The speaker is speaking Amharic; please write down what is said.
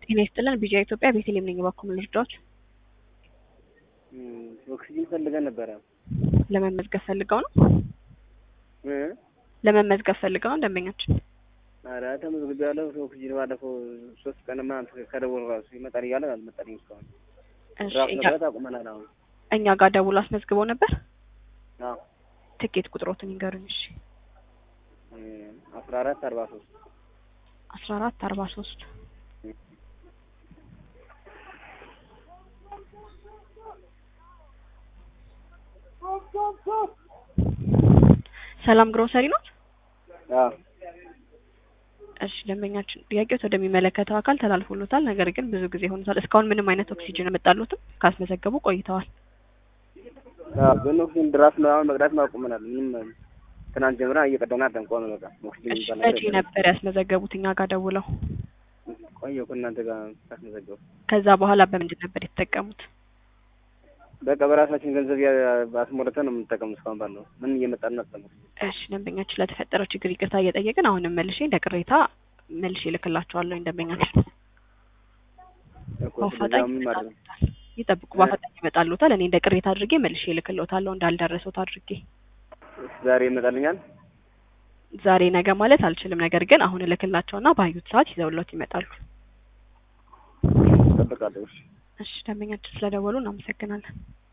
ጤና ይስጥልን ቢጂአይ ኢትዮጵያ ቤተልሔም ነኝ። እባክዎ ምን ልርዳዎት? ኦክሲጂን ፈልገን ነበረ። ለመመዝገብ ፈልገው ነው? እ ለመመዝገብ ፈልገው ነው ደንበኛችን? ኧረ ተመዝግቤያለሁ። ኦክሲጂን ባለፈው ሶስት ቀን ምናምን ከደወሉ ራሱ ይመጣል እያለ አልመጣልኝም እስካሁን። እሺ ራሱ እኛ መሰረት አቁመናል አሁን። እኛ ጋር ደውሎ አስመዝግበው ነበር? አዎ ትኬት ቁጥሮትን ይንገሩኝ። እሺ አስራ አራት አርባ ሶስት አስራ አራት አርባ ሶስት ሰላም ግሮሰሪ ነው? አዎ እሺ ደንበኛችን ጥያቄዎት ወደሚመለከተው አካል ተላልፎሎታል። ነገር ግን ብዙ ጊዜ ሆኖታል። እስካሁን ምንም አይነት ኦክሲጅን አልመጣሎትም። ካስመዘገቡ ቆይተዋል። አዎ ግን ኦክሲጂን ድራፍት ነው አሁን መቅዳት አቁመናል። ምንም ትናንት ጀምራ እየቀዳን አይደለም። ቆመ በቃ ኦክሲጂን እሺ የሚባል ነገር መቼ የለም። ነበር ያስመዘገቡት እኛ ጋር ደውለው? ቆየሁ ከእናንተ ጋር ሳስመዘገቡ ከዛ በኋላ በምንድን ነበር የተጠቀሙት? በቃ በራሳችን ገንዘብ ያ- አስሞልተን ነው የምንጠቀሙት እስካሁን ባለው ምን እየመጣልን አጠቀሙ እሺ ደንበኛችን ለተፈጠረው ችግር ይቅርታ እየጠየቅን አሁንም መልሼ እንደ ቅሬታ መልሼ እልክላቸዋለሁ ደንበኛችን እኮ ስለዚህ በአፋጣኝ አሁን ምን ማድረግ ነው? ይመጣሉታል። ይጠብቁ፣ በአፋጣኝ ይመጣሉታል። እኔ እንደ ቅሬታ አድርጌ መልሼ እልክልዎታለሁ እንዳልደረሱት አድርጌ። ዛሬ ይመጣልኛል። ዛሬ ነገ ማለት አልችልም፣ ነገር ግን አሁን እልክላቸውና ባዩት ሰዓት ይዘውሎት ይመጣሉ። እጠብቃለሁ። እሺ እሺ ደንበኛችን ስለደወሉ እናመሰግናለን።